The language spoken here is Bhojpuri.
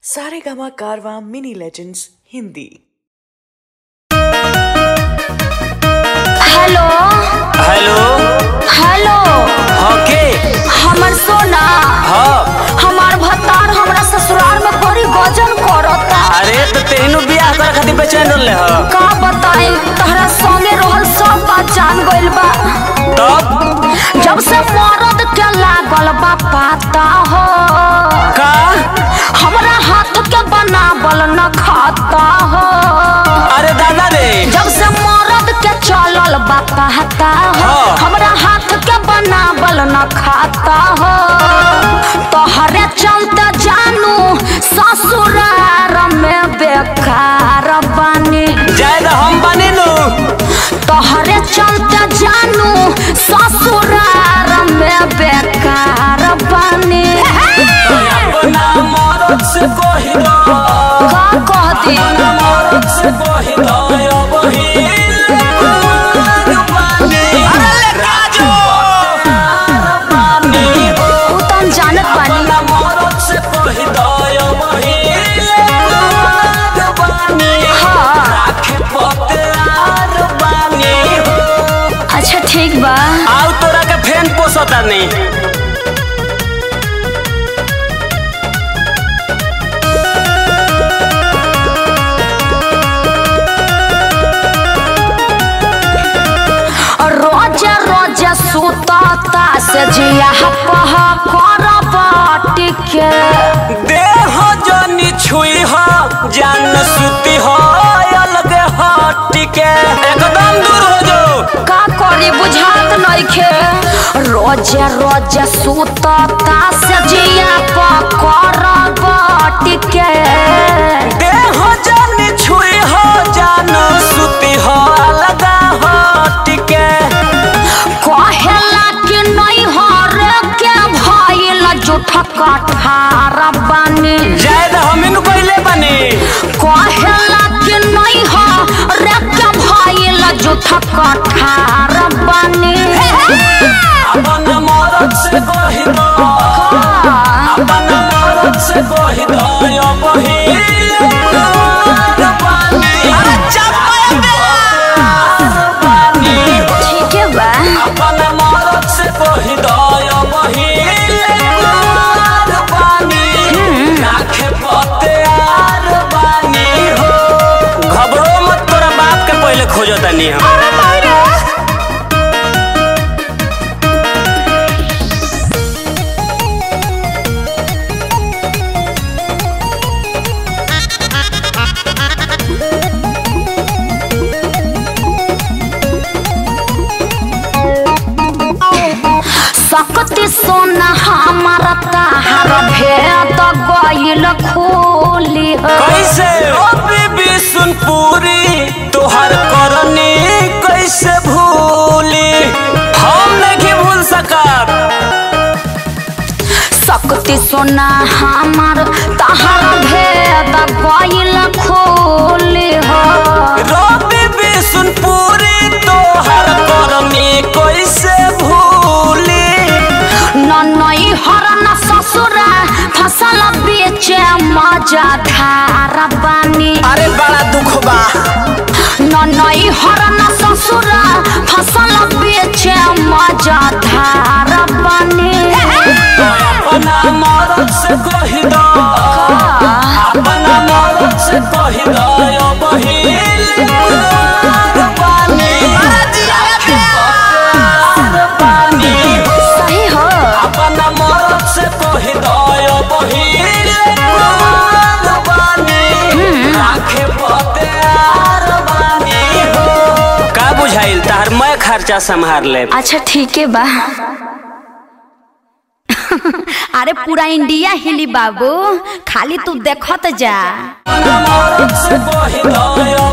Saregama Carvaan mini legends Hindi hello hello hello हाँ के हमर सोना हाँ हमार भतार हमरा ससुराल में बड़ी गजन करता अरे तो तेहनु बियाह करे खातिर बेचैन रहले ह का बताई तहरा संगे रहल सब बात जान गइल बा तब जब से मरद के लागल बा पाता हो का हमरा हाथ के बनावल न खाता हो अरे दादा रे जब से मरद के चलल बा पाता हो हाँ। हमरा हाथ के बनावल न खाता हो तोहरे चलते जानू ससुरार में बेकार बानी जाए तो हम बनी नु तोहरे चलते जानू ससुरार में बेकार बानी अपना मरद से कही दो का कह दी अपना मरद से कही दो अब ही अरे ले काजो उ त हम जानत बानी अपना मरद से कही दो अब ही हाँ राखे पतेआर बानी हो अच्छा ठीक बा आउ तोरा के फैन पोसता नहीं रोज रोज सुतता से जिया पह कर बाटी के देह जनी छुई हो जान सुती हो अलग हट के एकदम दूर हो जो का करी बुझात नइखे रोज रोज सुतता से जिया पह कर बाटी के देह जनी छुई हो जान सुती हो अलग हट के कहेला कि नहीं हरे के भइल जुठ कठार बानी जायद हमिन कोइले बनी कहेला कि नहीं हरे के भइल जुठ कठार बानी अपन मरद से कही दो अपन मरद से कही दो यो बहिल अरे ठीक है बा अपन मरद से कही दो यो बहिल राखे पतेआर बानी हो घबरो मत तोरा बाप के पहले खोजो तनी हम सकती सोना हमारा ताहार भेद गइल खोली हो कैसे ओ बीबी सुन पूरी तोहर करनी कैसे भूली हम नहीं भूल सकब सकती सोना हमार ताहार भेद गइल खोली हो रो बीबी सुन पूरी तोहर करनी कैसे भूली नई हरन ससुरा फसल बेचे मजा धार बानी अरे बड़ा दुख बा नई हरन ससुरा फसल बेचे मजा धार बानी अपना मरद से कही दो अपना मरद से कही दो यो बहिल सही हो अपना मरद से कही दो यो बहिल राखे पतेआर बानी हो का बुझाइल तार मैं खर्चा संभार ले अच्छा ठीक है बा अरे पूरा इंडिया हिली बाबू खाली तू देखत जा मरद से कही दो यो